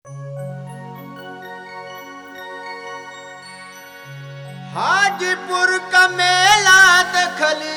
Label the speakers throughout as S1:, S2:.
S1: हाजीपुर का मेला दखली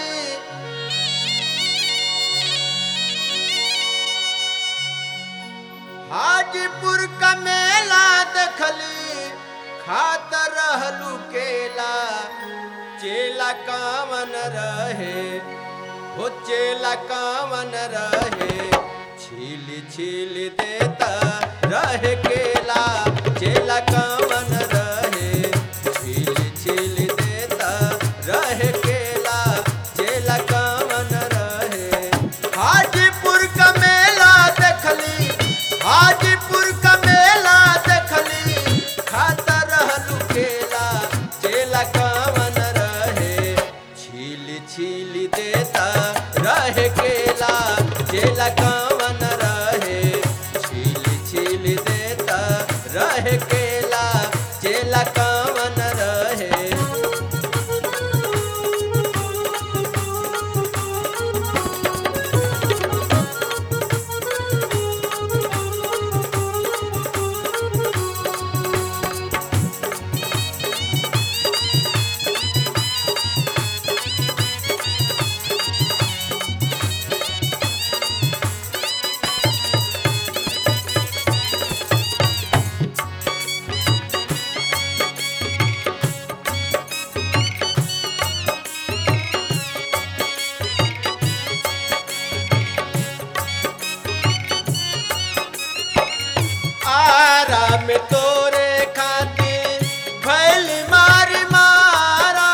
S1: हाजीपुर का मेला दखली खात रहलू केला चेला कामन रहे हो चेला कामन रहे छील छील देता रहे केला चेला कामन रहे छील छील देता रहे केला चेला कामन रहे हाजीपुर का मेला देखली हाजीपुर का मेला देखली खाता रहलू केला चेला कामन रहे छील छील देता रहे केला चेला कामन रहे छील छील देता रहे केला चेला कामन रहे आराम तोरे खातिर भैल मार मारा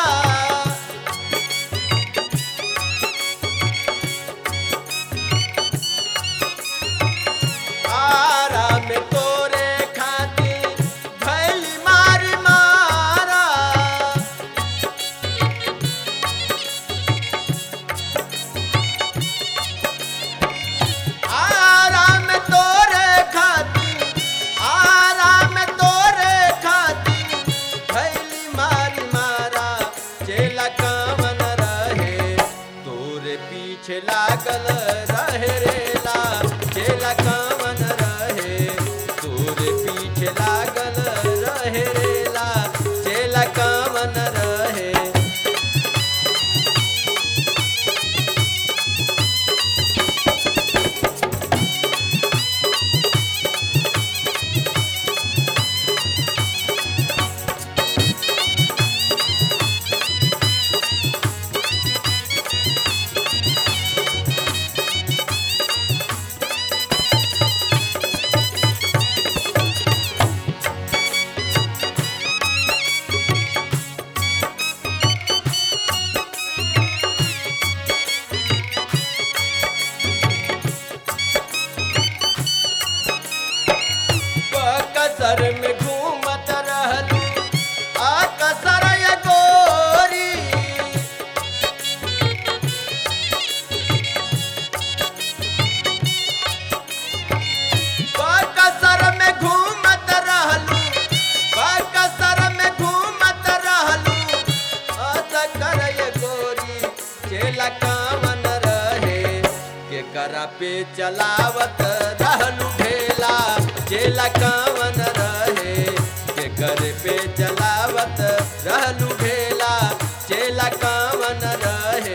S1: आराम तोरे खातिर भैल मार मारा आराम तोरे खातिर आराम तोरे खातिर भैली मारी मारा चेला कामन रहे तोरे पीछे लागल रहे रेला चेला कामन रहे तोरे पीछे लागल रहे रेला चेला कामन रहे कसर में घूमत रहलू आ कसर ये गोरी कसर में घूमत रहलू कसर में घूमत रहलू आ कर ये गोरी चेला कामन रहे के करा पे चलावत रहलू ढेला चेला कामन रहे के कर पे चलावत रहलू ढेला चेला कामन रहे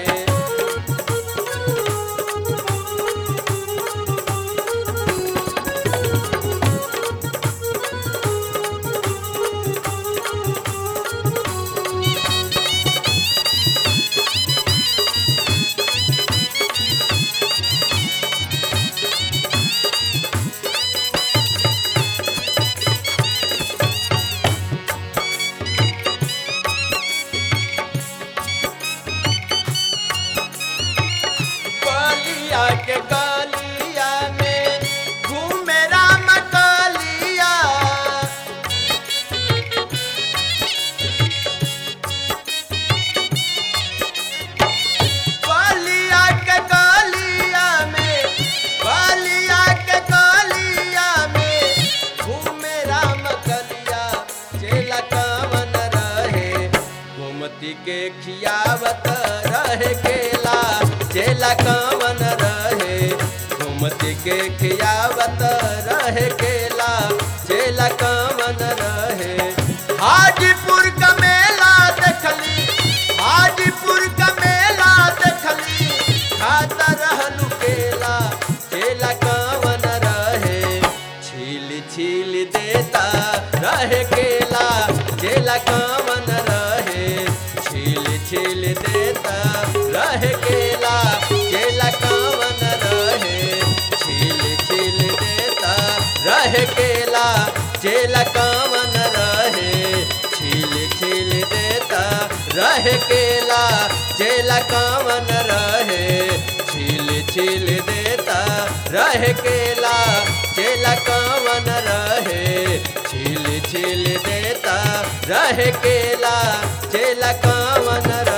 S1: रहे केला चेला कामन रहे छील छील देता रहे केला चेला कामन रहे छील छील देता रहे केला चेला कामन रहे छील छील देता रहे केला चेला कामन रहे